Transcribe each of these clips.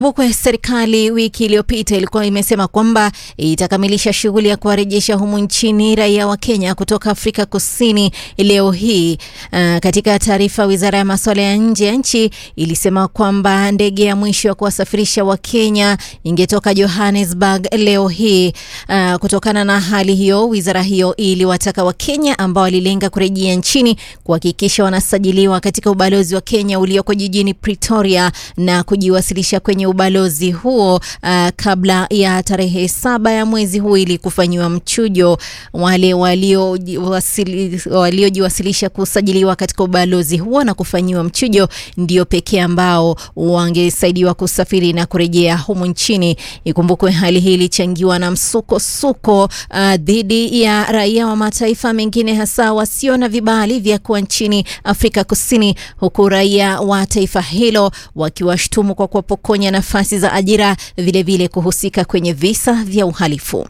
Bukwe serikali wiki iliyopita ilikuwa imesema kwamba itakamilisha shughuli ya kuwarejesha humu nchini raia wa Kenya kutoka Afrika Kusini leo hii. Uh, katika taarifa, wizara ya masuala ya nje ya nchi ilisema kwamba ndege ya mwisho ya kuwasafirisha wa Kenya ingetoka Johannesburg leo hii. Uh, kutokana na hali hiyo, wizara hiyo iliwataka Wakenya ambao walilenga kurejea nchini kuhakikisha wanasajiliwa katika ubalozi wa Kenya ulioko jijini Pretoria na kujiwasilisha kwenye ubalozi huo uh, kabla ya tarehe saba ya mwezi huu ili kufanyiwa mchujo. Wale waliojiwasilisha kusajiliwa katika ubalozi huo na kufanyiwa mchujo ndio pekee ambao wangesaidiwa kusafiri na kurejea humu nchini. Ikumbukwe hali hii ilichangiwa na msukosuko uh, dhidi ya raia wa mataifa mengine hasa wasio na vibali vya kuwa nchini Afrika Kusini, huku raia wa taifa hilo wakiwashtumu kwa kuwapokonya nafasi za ajira, vilevile vile kuhusika kwenye visa vya uhalifu.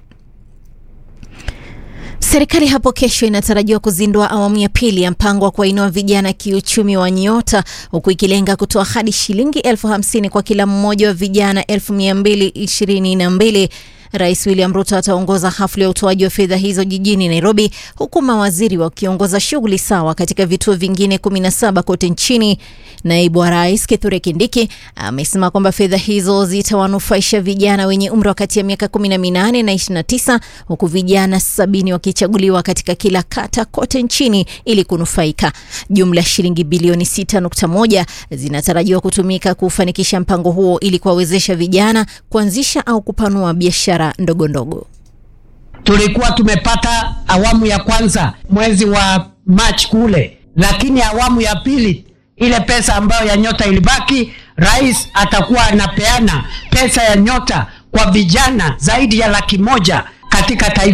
Serikali hapo kesho inatarajiwa kuzindua awamu ya pili ya mpango wa kuwainua vijana kiuchumi wa Nyota, huku ikilenga kutoa hadi shilingi elfu hamsini kwa kila mmoja wa vijana elfu mia mbili ishirini na mbili. Rais William Ruto ataongoza hafla ya utoaji wa fedha hizo jijini Nairobi, huku mawaziri wakiongoza shughuli sawa katika vituo vingine 17 kote nchini. Naibu wa rais Kithure Kindiki amesema kwamba fedha hizo zitawanufaisha vijana wenye umri wa kati ya miaka 18 na 29, huku vijana sabini wakichaguliwa katika kila kata kote nchini ili kunufaika. Jumla shilingi bilioni 6.1 zinatarajiwa kutumika kufanikisha mpango huo ili kuwawezesha vijana kuanzisha au kupanua biashara ndogo ndogo. Tulikuwa tumepata awamu ya kwanza mwezi wa Machi kule, lakini awamu ya pili ile pesa ambayo ya Nyota ilibaki, rais atakuwa anapeana pesa ya Nyota kwa vijana zaidi ya laki moja katika taifa.